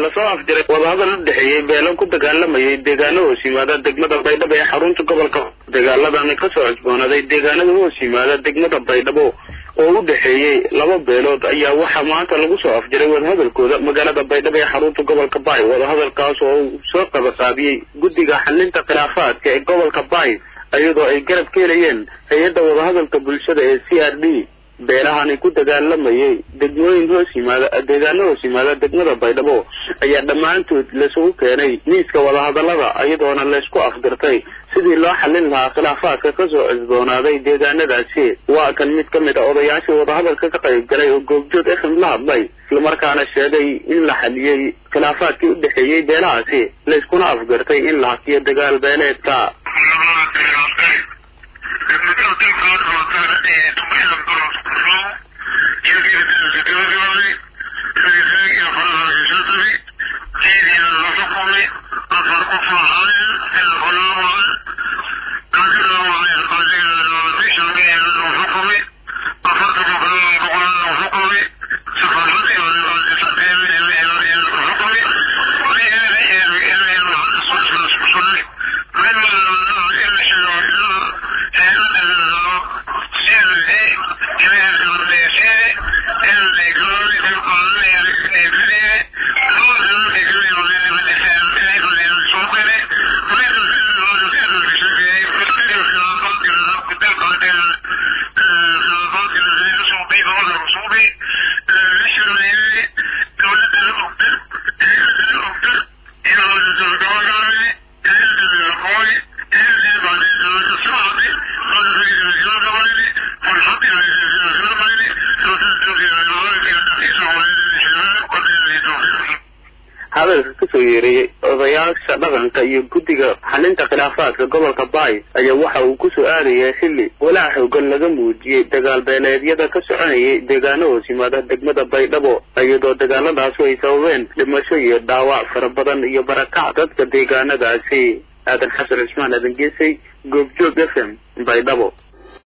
lasoo afjiray wadahadal u dhexeeyey beelo ku dagaalamayay deegaano hoos yimaada degmada baydhabo ee xarunta gobolka dagaaladani kasoo cusboonaaday deegaanada hoos yimaada degmada baydhabo oo u dhexeeyey laba beelood ayaa waxaa maanta lagu soo afjiray wadahadalkooda magaalada baydhabo ee xarunta gobolka baay wadahadalkaas oo uu soo qabaqaabiyey guddiga xalinta khilaafaadka ee gobolka baay iyadoo ay garab ka helayeen hay-adda wadahadalka bulshada ee c r d beelahani ku dagaalamayay degmooyin hoos yimaada deegaano hoos yimaada degmada baydhabo ayaa dhammaantood laisugu keenay miiska wadahadalada iyadoona laysku afdirtay sidii loo xallin lahaa khilaafaadka kasoo cusboonaaday deegaanadaasi waa kan mid ka mid a odayaashii wadahadalka ka qayb galay oo goobjoog fm la hadlay islamarkaana sheegay in la xaliyey khilaafaadkii u dhexeeyey beelahaasi layskuna afgartay in la hakiyo dagaal beeleedka hadalka kasoo yeereeyey odayaasha dhaqanka iyo guddiga xalinta khilaafaadka gobolka baay ayaa waxa uu kusoo aadayay xilli walaac xoogan laga muujiyey dagaal beeleedyada ka soconayay deegaano hoos yimaada degmada baydhabo iyadoo dagaaladaasi ay sababeen dhimasho iyo dhaawac fara badan iyo barakac dadka deegaanadaasi aadan xasan cismaan aadan geesay goobjoog f m baydhabo